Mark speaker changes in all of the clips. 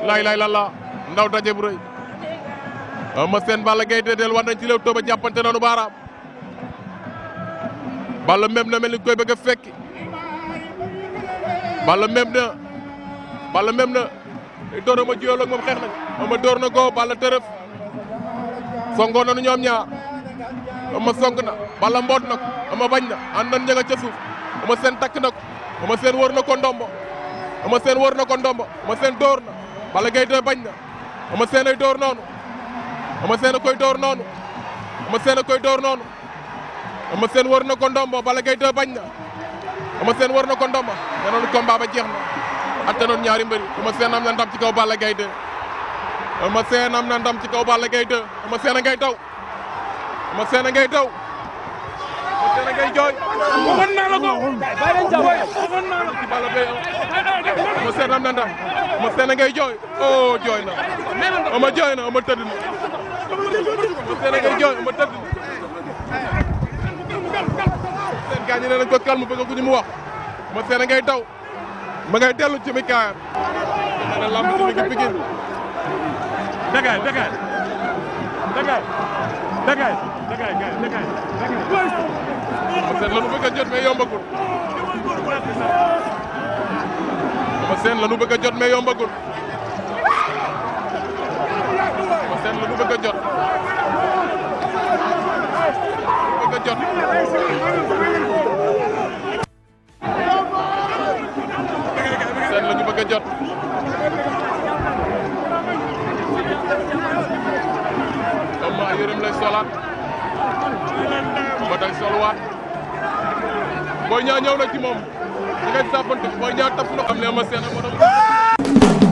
Speaker 1: lay lay la la ndaw daje bu rëy Eumeu Sène Balla Gaye de del war nañ ci Leewtoo ba jàppante noonu baaraam Balla même na mel ni koy bëgg a fekki Balla même na Balla même na door Eumeu jiyoo ak moom xeex nañ Eumeu door na ko Balla tërëf songoo nañu ñoom ñaar Eumeu song na Balla mboot na ko Eumeu bañ na ànd nañ ña nga ca suuf Eumeu Sène takk na ko Eumeu Sène wër na ko ndombo Eumeu Sène wër na ko ndombo Eumeu Sène door na Balla Gaye de bañ na Eumeu Sène ay door noonu Eumeu Sène a koy door noonu Eumeu Sène a koy door noonu Eumeu Sène wër na ko ndombo Balla Gaye de bañ na Eumeu Sène wër na ko ndombo te noonu combat ba jeex na atte noonu ñaari mbëri Eumeu Sène am na ndam ci kaw Balla Gaye de Eumeu Sène am na ndam ci kaw Balla Gaye de Eumeu Sène a ngay daw Eumeu Sène a ngay daw Eumeu Sène a ngay jooy
Speaker 2: waxoon naa la ko bàyyi leen jàmm waxoon naa la
Speaker 1: ci Balla Gaye Eumeu Sène am na ndam Eumeu Sène a ngay jooy oh jooy na Eumeu jooy na Eumeu tëdd na Eumeu Sène a ngay jooy Eumeu tëdd na seen gaañ ñi ne nañ ko calme bëgg ku ñu mu wax Eumeu Sène a ngay daw ma ngay dellu ci mi kaayam nee na lamb ji mi ngi Pikine
Speaker 2: dagay dagay dagay dagay dagay dagay
Speaker 1: Eumeu Sène la nu bëgg a jot mais yombagul Eumeu Sène la nu bëgg a jot mais yombagul Eumeu Sène la nu bëgg a jot bëgg a jot Sène la ñu bëgg a jot comme ma yërëm lay solaat ba day solwaat booy ñaa ñëw na ci moom di ngay sàppante booy ñaa taf na xam ne Eumeu Sène moo doon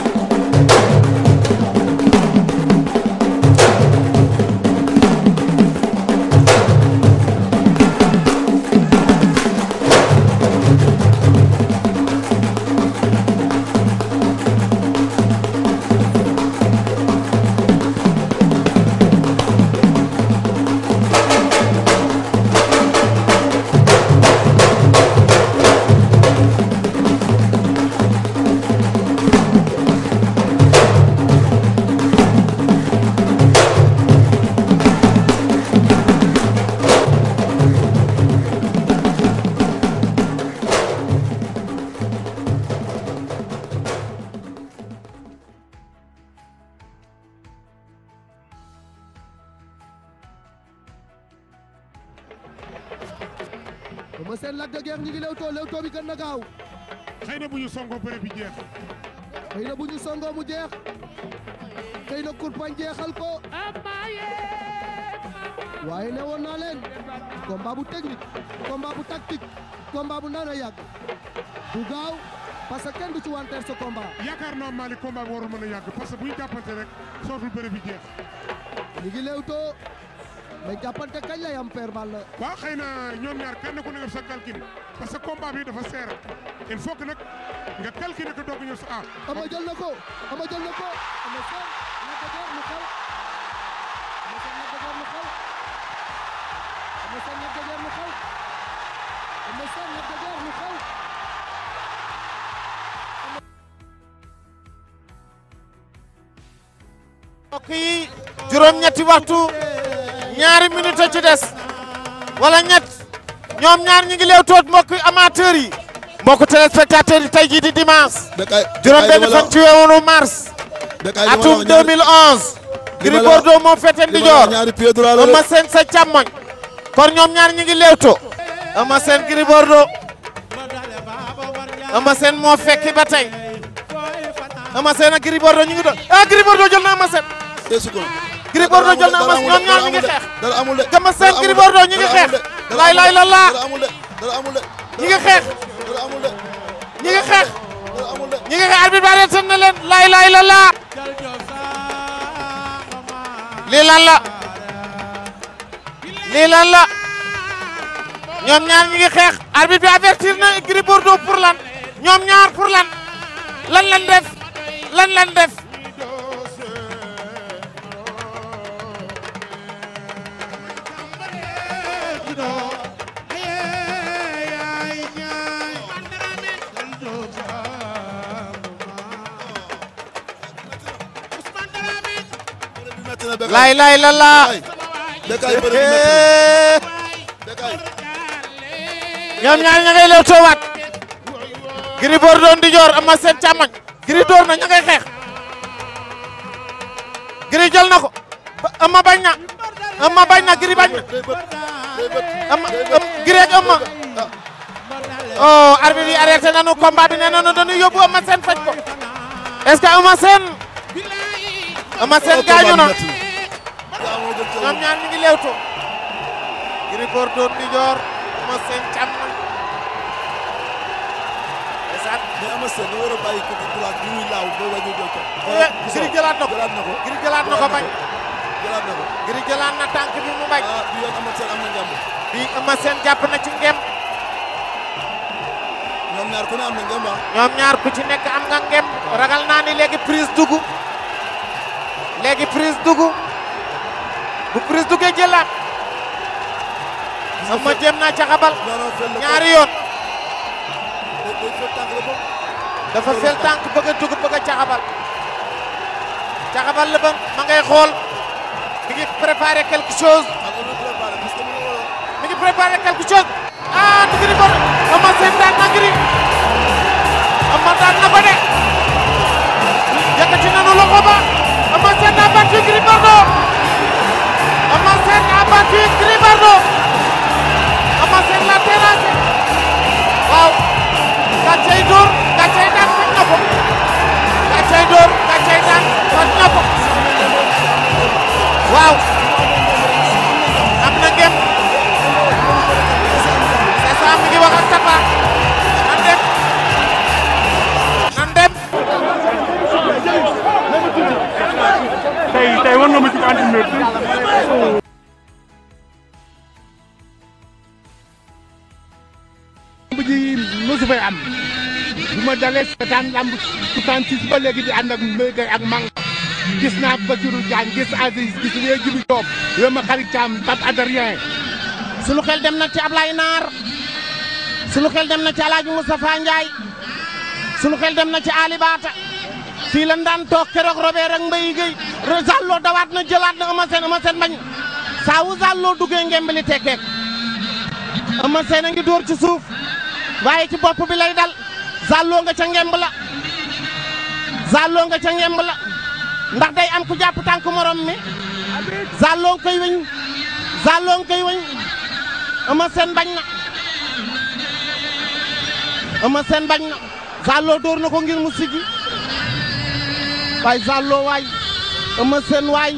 Speaker 3: Eumeu Sène Lac de Guiers ñu ngi Leewtoo Leewtoo bi gën na gaaw
Speaker 4: xëy na bu ñu songoo bëre bi jeex
Speaker 3: xëy na bu ñu songoo mu jeex xëy na kurpañ jeexal ko waaye ne woon naa leen combat bu technique combat bu tactique combat bu nar a yàgg bu gaaw parce que kenn du ci wanteer sa combat
Speaker 4: yaakaar naa Malick combat bi warul mën a yàgg parce que bu ñu jàppante rek sootul bëre bi jeex
Speaker 3: ñu ngi Leewtoo mais jàppante kañ lay am Père Balla
Speaker 4: waaw xëy na ñoom ñaar kenn ku ne def sa calcul parce que combat bi dafa seer il faut que nag nga calculer ko doog a ñëw sa ah
Speaker 3: ama jël na ko ama jël na ko ama seen Lac de Guiers mu xaw ama seen Lac de Guiers mu xaw ama seen Lac de Guiers mu xaw ama seen Lac de Guiers mu xaw
Speaker 5: mbokk yi juróom-ñetti waxtu ñaari minute ci des wala ñett ñoom ñaar ñi ngi leew toot mbokk amateur yi mbokk téléspectateur yi tey jii di dimanche juróom benn fan ci weeru mars atum 2011 Gris Bordeaux moo fete ndijoor Eumeu Sène sa càmmoñ kon ñoom ñaar ñi ngi leewtoo Eumeu Sène Gris Bordeaux Eumeu Sène moo fekki ba tey Eumeu Sène ak Gris Bordeaux ñu ngi doon ah Gris Bordeaux jël na Eumeu Sène Gris Bordeaux jël na Eumeu Sène ñoom ñaar ñu ngi xeex Eumeu Sène Gris Bordeaux ñu ngi xeex laay laay la laa ñu ngi xeex ñu ngi xeex ñu ngi xeex arbitre bi arrêté na leen laay laay la laa lii lan la lii lan la ñoom ñaar ñu ngi xeex arbitre bi avertir na Gris Bordeaux pour lan ñoom ñaar pour lan lan lan def lan lan def
Speaker 6: na Bécaye
Speaker 5: laay laay la laa
Speaker 6: Bécaye bëri bu métti Bécaye
Speaker 5: ñoom ñaar ña ngay lew toowaat Gris Bordeaux di joor ama seen càmmoñ Gris door na ña ngay xeex Gris jël na ko ba- ama bañ na ama bañ na Gris bañ na
Speaker 6: day bët day bët
Speaker 5: ama am- Gris ak ama oh arbitre yi arrêté nañu combat bi nee nañu dañuy yóbbu ama seen faj ko est-ce que ama seen ama seen gaañu na
Speaker 6: yaa moo gën ca
Speaker 5: ñoom ñaar ñu ngi leewtoo Gris Bordeaux di joor ama seen càmmoñ ndeysaan
Speaker 6: mais ama seen da war a bàyyi côté droite bi muy laaw ba wàññi doo ko
Speaker 5: Gris jëlaat na ko
Speaker 6: jëlaat na ko
Speaker 5: Gris jëlaat na ko bañ
Speaker 6: jëlaat na ko
Speaker 5: Gris jëlaat na tànk bi mu bañ
Speaker 6: ah bi yoon ama seen am na ngemb
Speaker 5: bi ama seen jàpp na ci ngem
Speaker 6: ñoom ñaar ku ne am na ngemb ah
Speaker 5: ñoom ñaar ku ci nekk am nga ngem ragal naa ni léegi prise dugg léegi prise dugg bu prise duggee jëlaat ama jéem naa caxabal
Speaker 6: non non fel la
Speaker 5: ñaari yoon
Speaker 6: day day fel tànk la bopp
Speaker 5: dafa fel tànk bëgg a dugg bëgg a caxabal caxabal la ba ma ngay xool mi ngi préparé quelque chose
Speaker 6: ak lu préparé parce que mu ngi waroon
Speaker 5: mi ngi préparé quelque chose ah du Gris Bordeaux ama seen daan na Gris ama daan na ko de yëkkati nanu loxo ba ama seen a battu Gris Bordeaux ama seen a battu Gris Bordeaux ama seen la terrassé waaw gàccey dóor gàccey daan faj na ko gàccey dóor gàccey daan faj na ko waaw am na ngem c'est ça mi ngi wax ak Tapha nan dem nan dem
Speaker 2: tey tey war nga ma ci entraîneur lamb ji mosu fay am bu ma dalee seetaan lamb 66 ba léegi di ànd ak Mbaye Gueye ak Manga gis naa Bassirou Diagne gis Aziz gis wee Jibi Diop wee ma xarit Thiam Pape Adrien
Speaker 5: sunu xel dem na ci Ablaye Naar sunu xel dem na ci Alaaji Moustapha Ndiaye sunu xel dem na ci Ali Bata fii lan daan toog keroog Robert ak Mbaye Gueye Zallo dawaat na jëlaat na Eumeu Sène Eumeu Sène bañ saa wu Zallo duggee ngemb li tekkeek Eumeu Sène a ngi dóor ci suuf waaye ci bopp bi lay dal Zallo nga ca ngemb la Zallo nga ca ngemb la ndax day am ku jàpp tànk morom mi Zallo nga koy weñ Zallo nga koy weñ Eumeu Sène bañ na Eumeu Sène bañ na Zallo dóor na ko ngir mu siggi waay Zallo waay Eumeu Sène waay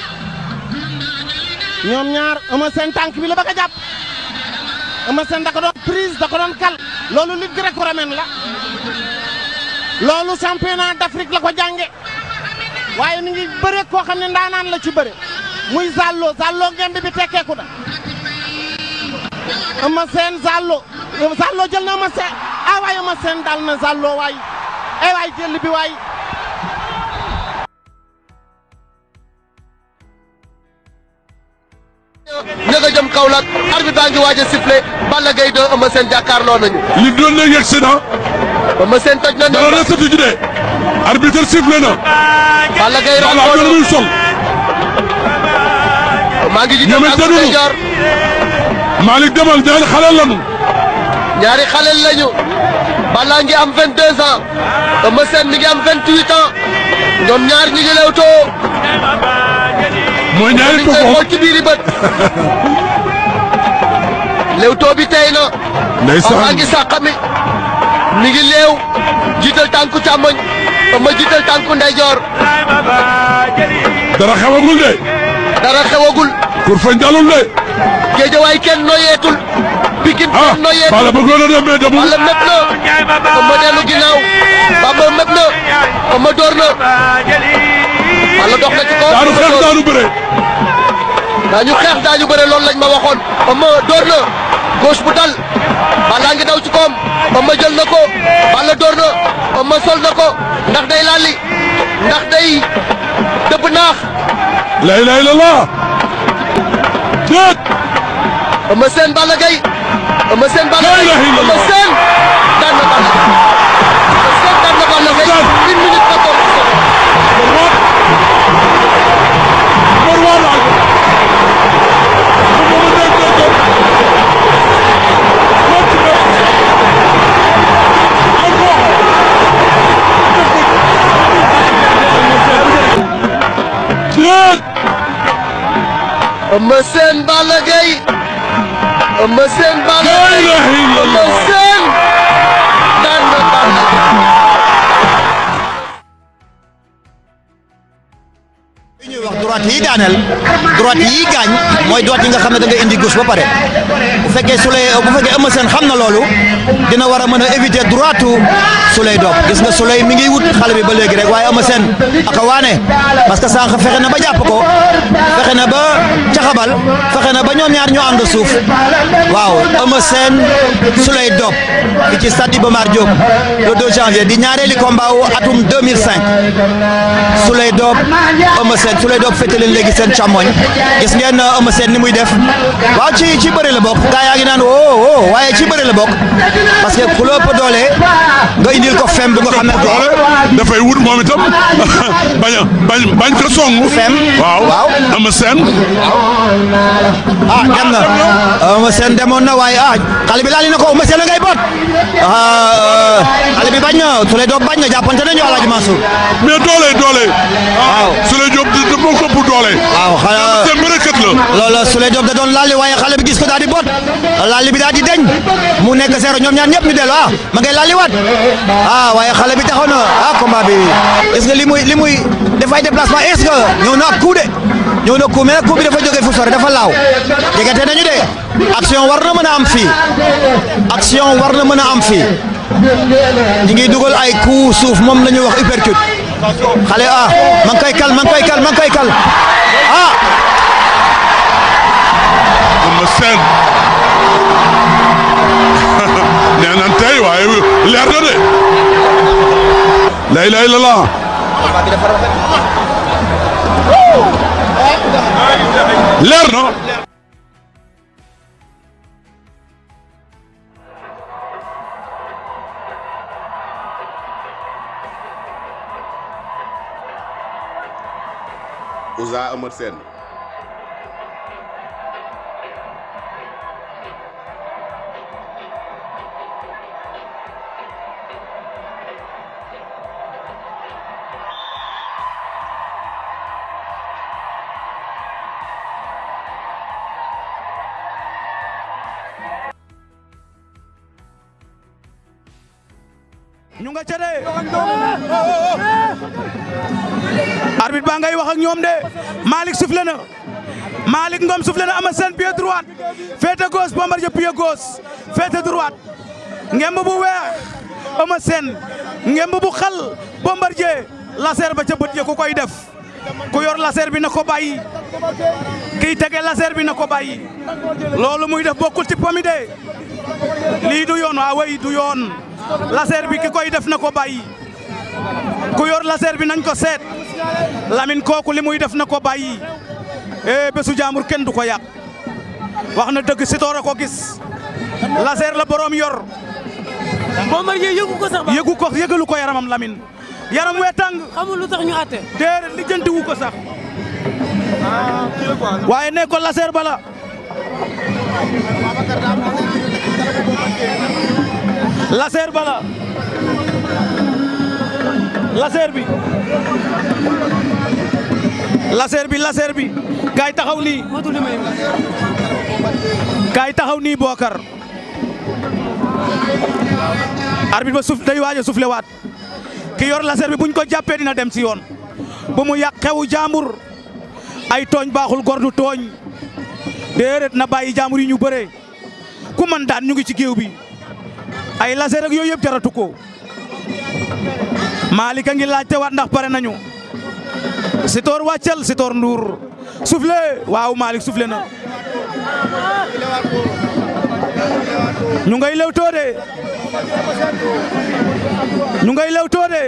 Speaker 5: ñoom ñaar Eumeu Sène tànk bi la bëgg a jàpp Eumeu Sène da ko doon prise da ko doon kal loolu lutte gréco-romaine la loolu championnat d'Afrique la ko jànge waaye mi ngi bëre koo xam ne ndaanaan la ci bëre muy Zallo Zallo ngemb bi tekkeeku na Eumeu Sène Zallo Zallo jël na Eumeu Sène ah waay Eumeu Sène dal na Zallo waay eh waay jël bi waay
Speaker 7: ña nga jëm Kaolack arbitre baa ngi waaj a sifflé Balla Gaye 2 Eumeu Sène jàkkaarloo nañu
Speaker 1: li doon na yegg si na
Speaker 7: Eumeu Sène toj na
Speaker 1: dara
Speaker 7: ne
Speaker 1: resatu ji de arbitre sifflé na
Speaker 7: Balla Gaye
Speaker 1: Balla am na lu
Speaker 7: ràññoo
Speaker 1: muy sol
Speaker 7: maa ngi jiital
Speaker 1: ñoom it
Speaker 7: ak
Speaker 1: dañu-
Speaker 7: ndeyjoor
Speaker 1: Malick demal ñaari xale lanu
Speaker 7: ñaari xaleel lañu Balla ngi am 22 ans Eumeu Sène mi ngi am 28 ans ñoom ñaar ñi ngi lewtoo
Speaker 1: mooy ñaari
Speaker 7: liñ koy
Speaker 1: toxo
Speaker 7: xool ci biiri bët lewtoo bi tey na
Speaker 1: ndeysaan
Speaker 7: maa ngi sàqami mi ngi leew jiital tànku càmmoñ Eumeu jiital tànku ndeyjoor
Speaker 1: dara xewagul de
Speaker 7: dara xewagul
Speaker 1: kur fañ dalul de
Speaker 7: géejawaay kenn noyeetul pikin
Speaker 1: ah
Speaker 7: kenn noyeetul
Speaker 1: Balla bëggoon na dem mais demul
Speaker 7: Balla mépp na Eumeu dellu ginnaaw Bamba mépp na Eumeu door na Balla dox na ci kaw
Speaker 1: daanu xeex daanu bëre
Speaker 7: daañu xeex daañu bëre loolu lañ ma waxoon Eumeu door na gauche bu dal Balla ngi daw ci koom Eumeu jël na ko Balla door na Eumeu sol na ko ndax day lalli ndax day dëbb naax
Speaker 1: la ilaha illallah déet
Speaker 7: Eumeu Sène Balla Gaye Eumeu Sène Balla
Speaker 1: La
Speaker 7: Gaye
Speaker 1: ilaha illallah.
Speaker 7: Eumeu Sène daan na Balla Gaye Eumeu Sène daan na Balla Gaye
Speaker 1: Daan.
Speaker 7: une minute quatorze secondes
Speaker 1: moo Sène
Speaker 7: Eumeu Sène Balla Gaye Eumeu Sène Balla
Speaker 1: La
Speaker 7: Gaye
Speaker 1: ilaha illallah.
Speaker 7: Eumeu Sène daan na Balla
Speaker 8: li ñuy wax droite yi daaneel droite yi gaañ mooy droite yi nga xam ne da nga indi gauche ba pare bu fekkee Souley bu fekkee Eumeu Sène xam na loolu dina war a mën a éviter droite Souley Diop gis nga Souley mi ngi wut xale bi ba léegi rek waaye Eumeu Sène aka waane parce que sànq fexe na ba jàpp ko fexe na ba caxabal fexe na ba ñoom ñaar ñoo ànd suuf waaw Eumeu Sène Souley Diop fi ci stade Iba Mar Diop le 2 janvier di ñaareeli combat wu atum 2005 Souley Diop Eumeu Sène Souley Diop féete leen léegi seen càmmoñ gis ngeen Eumeu Sène ni muy def waaw ci ci bëri la bokk gaa yaa ngi naan woo woo waaye ci bëri la bokk parce que ku la ëpp doole nga indil ko fem bi nga xam ne
Speaker 1: doole dafay wut moom itam bañ a bañ bañ ko song.
Speaker 8: Fem.
Speaker 1: waaw
Speaker 8: Waaw.
Speaker 1: Eumeu Sène.
Speaker 8: ah dem na Eumeu Sène demoon na waaye ah xale bi laali na ko Eumeu Sène la ngay boot ah xale bi bañ na Souley Diop bañ na jàppante nañu Alaaji Mansour
Speaker 1: mais doole doole.
Speaker 8: waaw
Speaker 1: Souley Diop di di moo ko ëpp doole.
Speaker 8: waaw xanaa
Speaker 1: Sène bërekat la.
Speaker 8: loolu Souley Diop da doon laali waaye xale bi gis ko daal di boot laali bi daal di deñ mu nekk zéro ñoom ñaar ñëpp ñu dellu ah ma ngay laali waat ah waaye xale bi taxaw na ah combat bi est-ce que li muy li muy dafay déplacement est-ce que ñëw na ak coup de ñëw na coup mais nag coup bi dafa jógee fu sore dafa laaw jegete nañu de action war na mën a am fii action war na mën a am fii ñi ngi dugal ay coup suuf moom la ñuy wax uppercut xale ah ma ngi koy kal ma ngi koy kal ma ngi koy kal ah
Speaker 1: Eumeu Sène. nee nañ tey waaye leer na de. la ilaha illallah. leer na.
Speaker 9: Ouza Eumeu Sène
Speaker 10: ñu nga ca de arbitre baa ngay wax ak ñoom de Malick soufflé na Malick Ngom soufflé na Eumeu Sène pied droite féete gauche Bombardier pied gauche féete droite ngemb bu weex Eumeu Sène ngemb bu xal Bombardier laser ba ca bët ya ku koy def ku yor laser bi na ko bàyyi kiy tege laser bi na ko bàyyi loolu muy def bokkul ci pomi de lii du yoon waa way du yoon laser bi ki koy def na ko bàyyi ku yor laser bi nañ ko seet Lamine kooku li muy def na ko bàyyi eh bésu jaamur kenn du ko yàq wax na dëgg Sitor a ko gis laser la borom yor.
Speaker 11: Bombardier yëgu ko sax ba
Speaker 10: yëgu ko yëgalu ko yaramam Lamine yaram wee tàng
Speaker 11: xamul lu tax ñu àtte.
Speaker 10: déedéet lijjanti wu ko sax waaye ne ko laser bala laser bala laser bi laser bi laser bi kaay taxaw nii
Speaker 11: motul li may
Speaker 10: kaay taxaw nii Bokar arbitre ba suuf day waaj a soufflé waat ki yor laser bi buñ ko jàppee dina dem si yoon bu mu yàq xewu jàmbur ay tooñ baaxul gor du tooñ déedéet na bàyyi jàmbur yi ñu bëree ku man daan ñu ngi ci géew bi ay laser ak yooyu yëpp jaratu ko Malick a ngi laajte waat ndax pare nañu Sitor wàccal Sitor Ndour soufflé waaw Malick soufflé na ñu ngay lewtoo de ñu ngay lewtoo de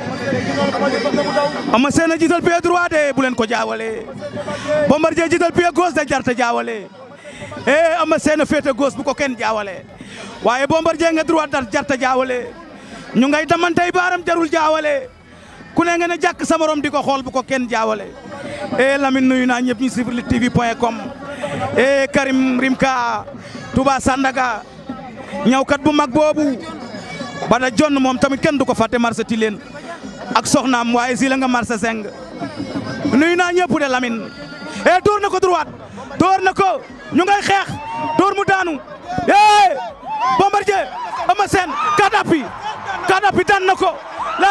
Speaker 10: Eumeu Sène a jiital pied droit de bu leen ko jaawale Bombardier jiital pied gauche de jarta jaawale eh Eumeu Sène a féete gauche bu ko kenn jaawale waaye Bombardier nga droit dar jarta jaawale ñu ngay damantey baaram jarul jaawale ku ne nga ne jàkk sa morom di ko xool bu ko kenn jaawale eh Lamine nuyu naa ñëpp ñu suivre Lutte TV point com eh Karim Rimka Touba Sandaga ñawkat bu mag boobu bada jonn moom tamit kenn du ko fàtte marché Tilène ak soxnaam waaye si la nga marché seng nuyu naa ñëpp de Lamine e door na ko droite door na ko ñu ngay xeex door mu daanu e Bombardier Eumeu Sène kadapi kadapi daan na ko la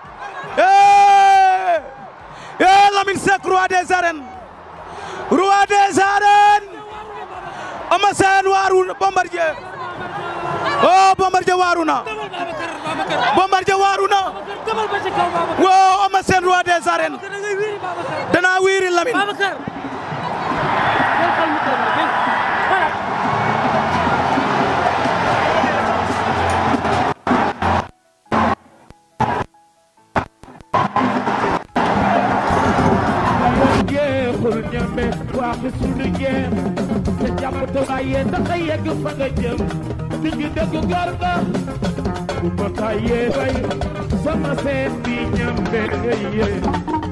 Speaker 10: e e Lamine Seck roi des arènes roi des arènes Eumeu Sène waaru Bombardier oh Bombardier waaru na Bombardier waaru na wo Eumeu Sène roi des arènes dana wiiri Lamine
Speaker 9: jeexul ñame wax suñu jeex te jàpp te bàyyee tax a yegg fa nga jëm digg dëgg gor nga bu ma bàyyee bay sama seen bi ñambe nga yee